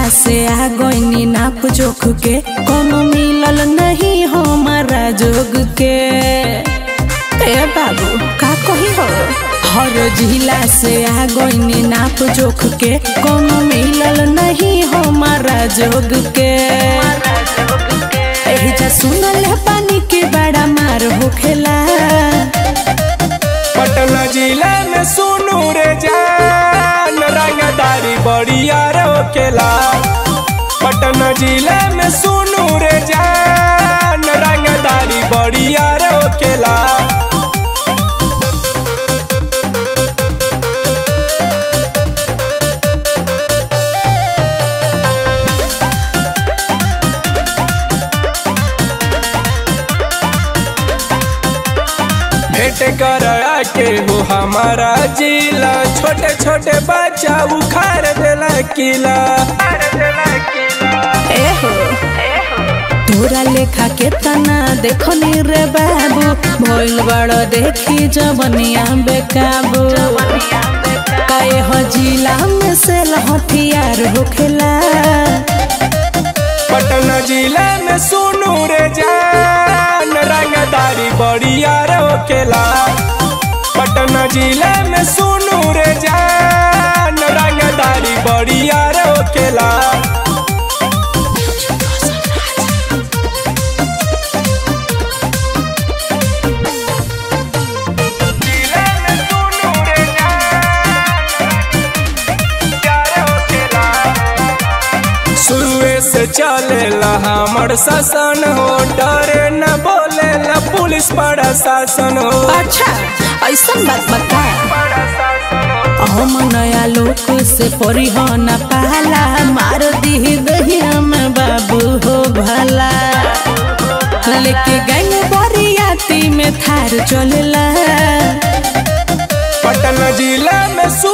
जिला से आ गईनी नाप जोख के कोनो मिलल नहीं हमारा जोग के ए बाबू का कही हो हर जिला से आ गईनी नाप जोख के कोनो मिलल नहीं हमारा जोग के एहिजा सुनल है पानी के बड़ा मार होखेला पटना जिला में सुनू रे जान रंगदारी बड़िया रोकेला पटना जिला में सुनू रे जान रंगदारी बड़िया रोकेला भेंट कर के हो हमारा जिला छोटे छोटे बच्चा उखाड़ देला किला ए हो तोरा लेखा के तना देखनी रे बाबू भइल बड़ देखी जवनिया बेकाबू काए हो जिला में से हथियार होखेला पटना जिला में सुनू रे जान रंगदारी बड़िया रोकेला पटना जिला में सुनू रे जान रंगदारी बड़िया रोकेला जिला में सुनू रे शुरुए से चलेला हमर शासन हो डरे न बोलेला पुलिस प्रशासन हो अच्छा ऐसा बात बता हम नया लोग से परिहन पाला मार दी दहिया में बाबू हो भला लेके गैंग बरियाती में थार चलेला पटना जिला में सु